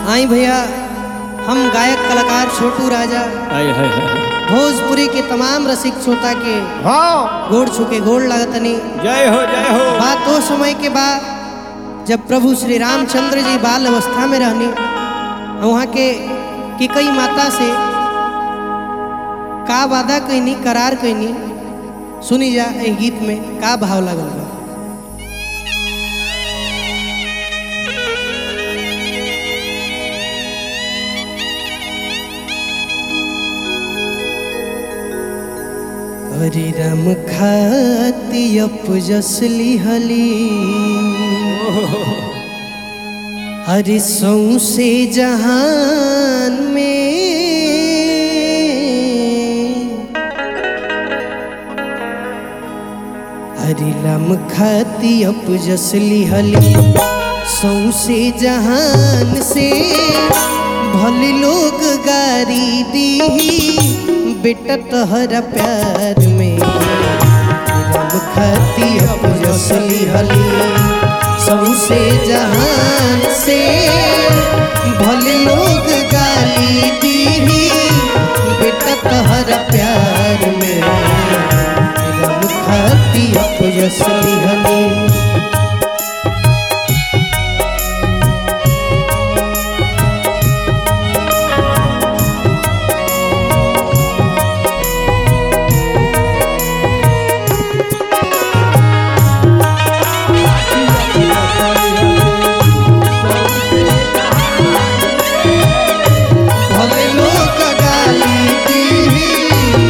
आई भैया हम गायक कलाकार छोटू राजा हाय हाय हाय भोजपुरी के तमाम रसिक श्रोता के हाँ गोड़ छुके गोड़ लागतनी जय हो जय हो बात वो समय के बाद जब प्रभु श्री रामचंद्र जी बाल अवस्था में रहनी वहाँ के कि कई माता से का वादा कैनी करार कैनी सुनी जा ए गीत में का भाव लगल बा हरे राम खाती अपजसली हली हरे सौसे जहान में हरे राम खाती अपजसली हली सौसे जहान से भले लोग गारी दी बेटा तहरा प्यार में राम खाती अपजसली हली सौसे जहान से भले लोग गाली दी बेटा तहरा प्यार में राम खाती अपजसली हली भले लोग गाली दी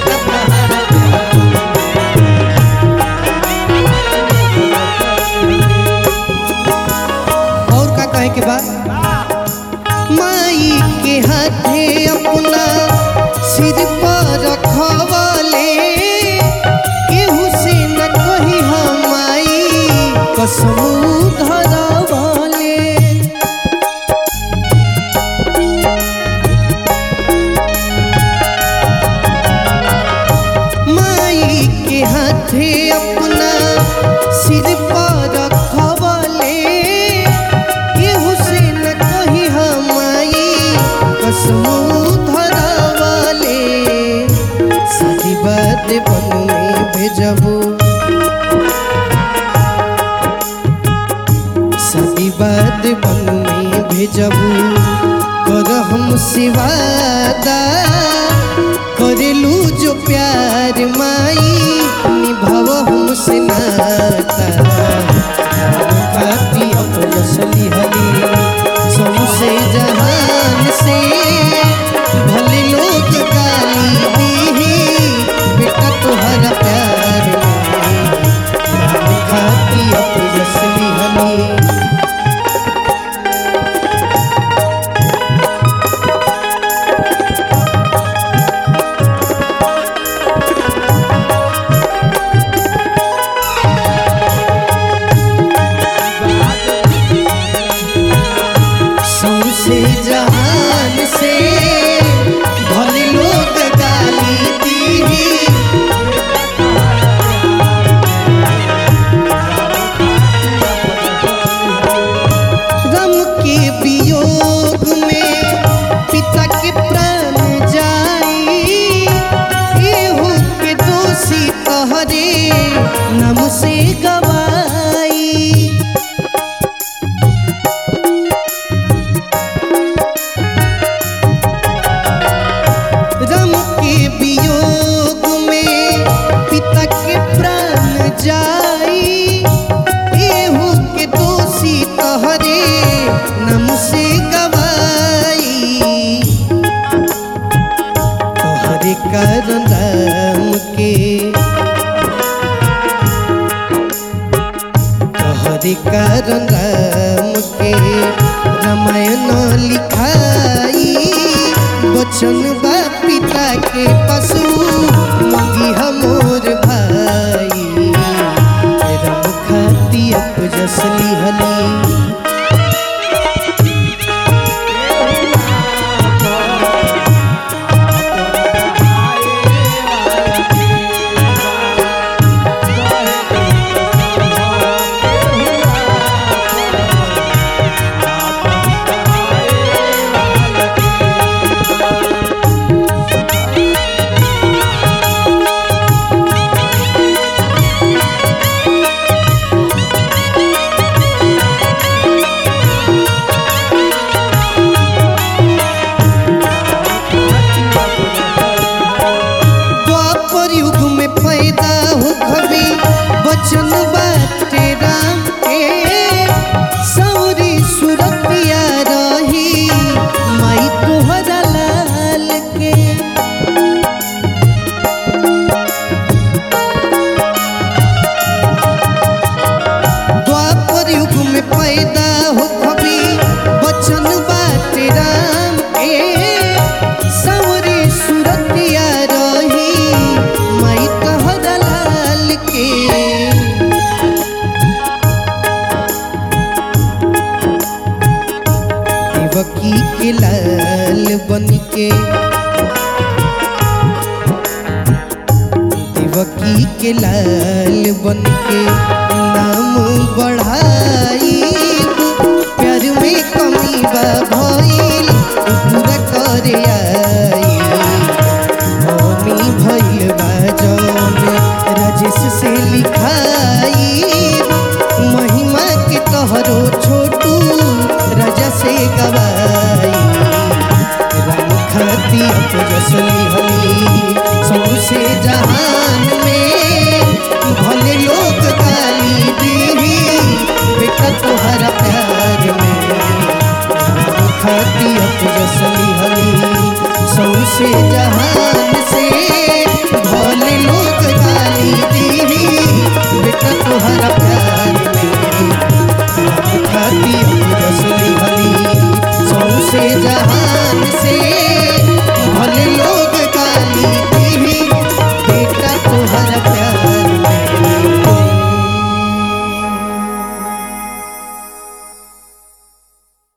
और का कहे के बाद माई के हाथे अपना सिर पर रखवले केहू से न कही हम माई कसम धरवले माई के हाथे अपना सिर पर रखवले केहू से न कही हम माई कसम धरवले सदी बात बन में भेजबू सदी बात बन में भेजबू कर हम सिवादा करेलू जो प्यार माई निभाव हमसे नाता खाती अपनी हली सौसे जहान से भले लोग गाली दी बेटा तुहरा प्यार में खाती अपनी हली सौसे जहान से भले लोग गाली दी गम के वियोग में पिता के प्राण जाई एहू के दोषी तहरे नम से गवाई रम के वियोग में पिता के प्राण जाई एहू के दोषी तहरे नम से गवाई तोहरे कारण राम के तोहरे कारण राम के रामायण लिखाई वचन बा पिता के पशु मंगी हमोर भाई राम खाती अपजसली हली Thank देवकी के लाल बन के देवकी के लाल बन के नाम बढ़ाई प्यार में कमी बा भइल पूरा करे आई मम्मी भइल बा जौन राजेश से लिखाई महिमा के तोहरो छोटू राजा से गवाई राम खाती अपजसली हली सौसे जहान में भले लोग गाली दीही बेटा तुहरा प्यार में राम खाती अपजसली हली सौसे जहान से भले लोग गाली दीही बेटा तुहरा प्यार में राम खाती अपजसली हली सौसे जहान से